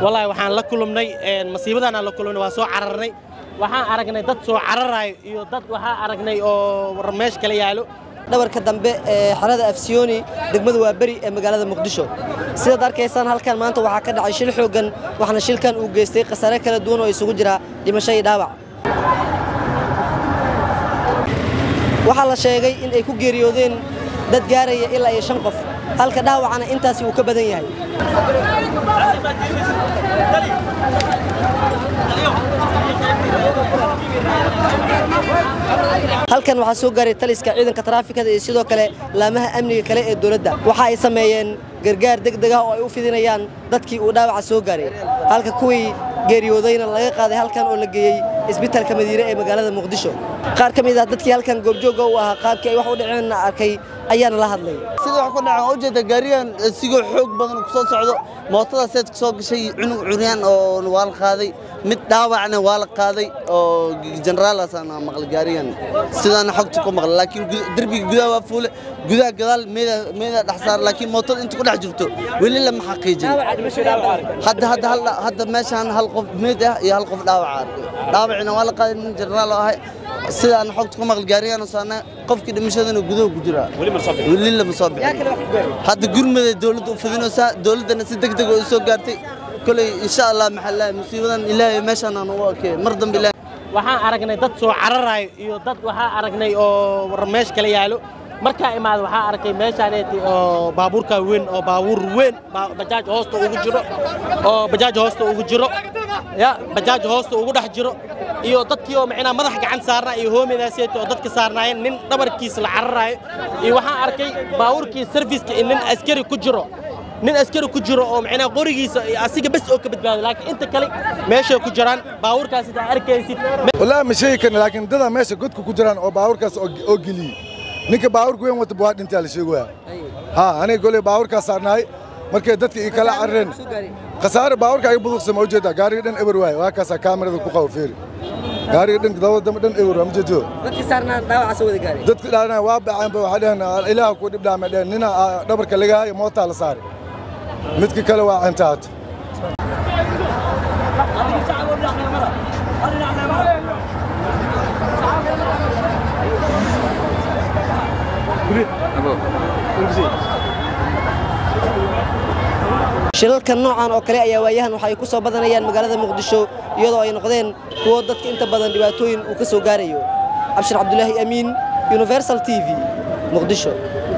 wallaahi waxaan la kulumnay masiibadaanaan la kulumnay waa soo cararnay waxaan aragnay dad soo cararayo iyo dad waxaan aragnay oo meesh kala yaalo dhabarka dambe ee xerada afsiyooni degmada waa beri ee magaalada muqdisho sidaad arkaysaan halkan maanta waxaa ka dhacay shil xooggan waxaana shilkan uu geystay khasaare kala duwan oo isugu jira dhimasho iyo dhaawac waxaa la sheegay in ay ku geeriyoodeen dad gaaraya ilaa iyo shan qof halka dhaawacana intaasi uu ka badan yahay halkan waxaa soo gaaray taliska ciidanka taraafikada iyo sidoo kale laamaha amniga kale ee dowladda waxa ay sameeyeen gargaar degdeg ah oo ay u fidinayaan dadkii uu dhaawaca soo gaaray halka kuwii geeriyoodayna laga qaaday halkan oo la geeyey isbitaalka madiine ee magaalada muqdisho qaar ka mid ah dadkii halkan goobjoogga u ahaa qaabkii ay wax u dhaceenna arkay ayaana la hadlay sida wax ku dhacay ujeeda gaarigan sigoo xoog badan ku soo socdo mootada seed ku soo gashay cunug curyaan oo waa la qaaday mid dhaawacna waa la qaaday oo jeneraalaasana maqlay gaarigan sidaana xogta ku maqlay laakiin derbiga gudaha waa fuule gudaha gadaal meeda meeda dhex saar laakiin mootada inta ku dhex jirto weli lama xaqiijin hadda hadda hal hadda meeshaan hal qof meed ah iyo hal qof dhaawaca arkay dhaawacina waa la qaaday nin jeneraal oo ahay sidaan xogta ku maqlay gaarigan saana qofkii dhimashadana gudaha ku jira weli lama soo bixin hadda gurmada dawladda u fidinaysaa dawladdana si degdeg oo u soo gaartay koley insha allah maxaa musiibadan ilaahay meeshaan aan ugu arkay mar dambe ilaahay waxaan aragnay dad soo cararayo iyo dad waxaan aragnay oo meesh kala yaalo markaa imaada waxaa arkay meeshaaneeti oo baabuurka weyn oo baabuur weyn bajaaj hoosta ugu jiro oo bajaaj hoosta ugu jiro ya bajaaj hoosta ugu dhex jiro iyo dadkii oo macnaa madax gacan saarnaa iyo hoomidaaseeti oo dadka saarnaayeen nin dhabarkiisa la cararaayo iyo waxaan arkay baabuurkii sarfiska in nin askari ku jiro nin askari ku jiro oo macnaa qorigiisa asiga bes oo ka badbaado laakiin inta kale meeshay ku jiraan baabuurkaas sidaa arkaysid wallaahi ma sheegi karna laakiin dadaa meesha godka ku jiraan oo baabuurkaas oo geliyey ninka baabuurka weyn wata waa dhintaa la sheegaya ha aniga goley baabuurkaas saarnaay markay dadka ii kala carareen khasaare baabuurka ay buduqsama ujeedaa gaariga dhan eber waaye waa kaasaa kaamirada ku qabo feeri gaariga dhan dabada dambe dhan eber waa ma jeedo dadkii saarnaa dhaawaca soo wada gaaray dadka dhaana waa baceen ba waxay dhaheen ilaaha ku dhib dhaamay dhaheen nina dhabarka laga hayo mootaa la saaray midka kale waa cintaat shilalkan noocan oo kale ayaa waayahan waxa ay ku soo badanayaan magaalada muqdisho iyadoo ay noqdeen kuwo dadka inta badan dhibaatooyin uu ka soo gaarayo cabshir cabdulaahi amiin universal t v muqdisho